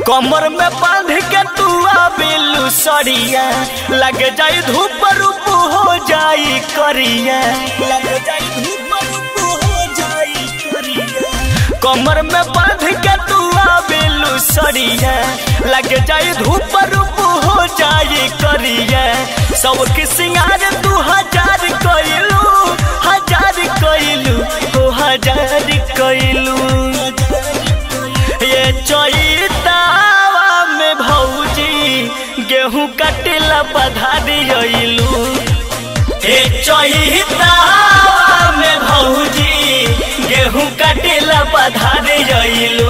कमर में बांध के तू आबिलू सरिया लग जाई धूप रूप हो जाई करिया लग जाई धूप रूप हो जाई करिया कमर में बांध के तू आबिलू सरिया लग जाई धूप रूप हो जाई करिया सबके सिंगार तू हजार कइलू हजार कइलू हो हजार कइलू ये चैतावा में भौजी गेहूं कटेला बधा दियलू हे चैतावा में भौजी गेहूं कटेला बधा दियलू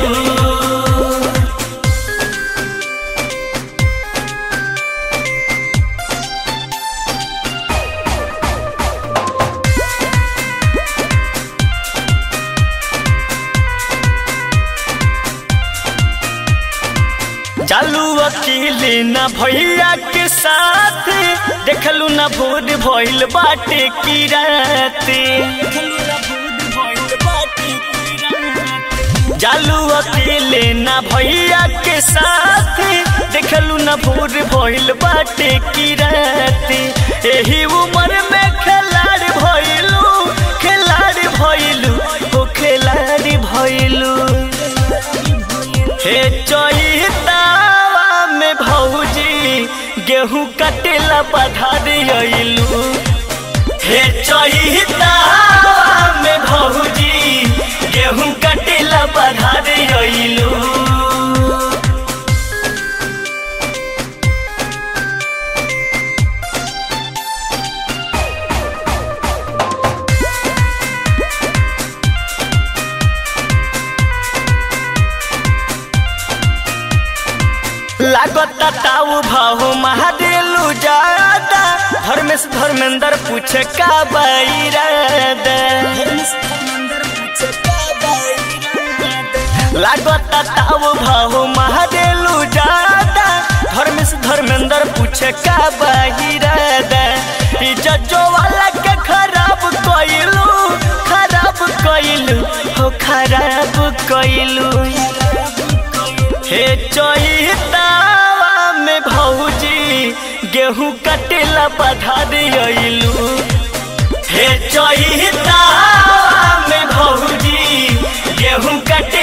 चालू अकेले ना भैया के साथ देखलू ना भूत भइल बाटे की रात चालू अकेले ना भैया के साथ देखलू ना भूत भइल बाटे की रात एही उम्र में खिलाड़ भइलू खिलाड़ भइलू हो खिलाड़ भइलू हे चैतावा में भौजी गेहूं कटेला बधा दियलू हे चैतावा में भौजी गेहूं कटेला बधा दियलू लागता ताऊ भाऊ महादेलू जादा धर्मेश धर्मेंद्र पूछे का बैरादा लागता ताऊ भाऊ महादेलू जादा धर्मेश धर्मेंद्र पूछे का बैरादा जजो वाला के खराब कइलू खराब कइलू हो खराब कइलू हे चैतावा में भौजी गेहूं कटेला बधा दियलू हे चैतावा में भौजी गेहूं कटे